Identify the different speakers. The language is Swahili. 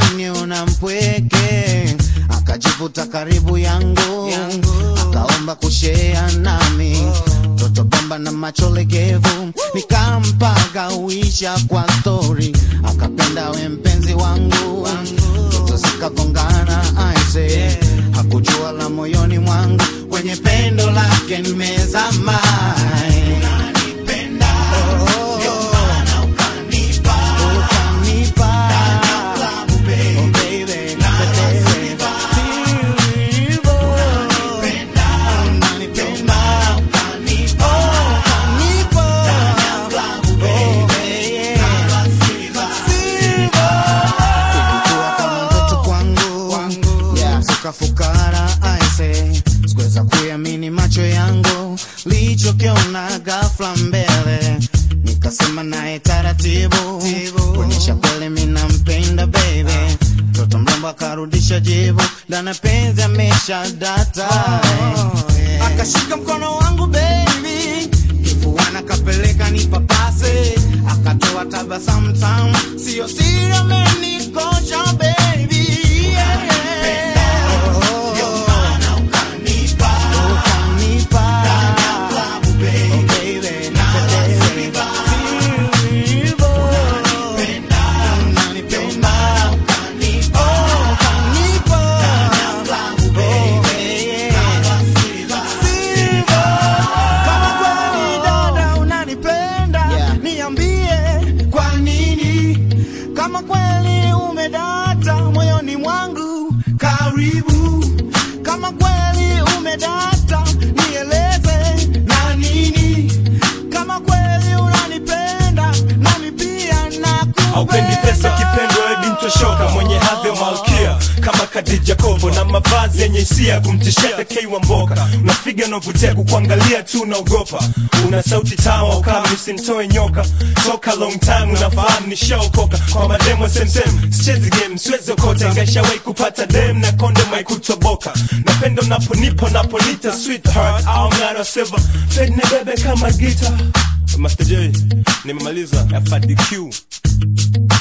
Speaker 1: unaniona mpweke akajivuta karibu yangu, akaomba kushea nami toto bomba na macho legevu nikampaga uisha kwa stori akapenda we mpenzi wangu toto zikagongana aise hakujua la moyoni mwangu kwenye pendo lake nimezama Ukanipa. Oh, baby. Unanipenda. Unanipa. Oh, yeah. Ukikuwa kama mtoto kwangu Yeah, sukafukara aise sikuweza kuamini macho yangu lichokiona ghafla mbele nikasema naye taratibu kuonyesha kweli mina mpenda baby mtoto mrembo akarudisha jibu ndana penzi amesha data akashika mkono wangu baby kifuana kapeleka nipapase akatoa tabasamu tamu sio siri amenikosha baby yeah, yeah. Ukanipa. Oh, baby. Sivyo. Unanipenda. Oh, ukanipa. Oh, yeah. Sivyo. Kama kweli dada unanipenda niambie kwa nini kama kweli umedata moyoni mwangu karibu kama kweli umedata nieleze na nini kama kweli unanipenda nami pia
Speaker 2: aupendi pesa
Speaker 1: nakupenda
Speaker 2: kipendo edi mtoshoka mwenye hadhi ya malkia kama Khadija Kopo na mavazi yenye hisia kumtishia tekei wa mboka unafiga navutia kukuangalia tu unaogopa una sauti tawa kama usimtoe nyoka toka long time unafahamu nishaokoka kwa mademo semsem sichezi game siwezi okota ingaishawai kupata dem na konde maikutoboka napenda unaponipo naponita sweetheart au mnara silver fed na bebe kama gita Master J nimemaliza FDQ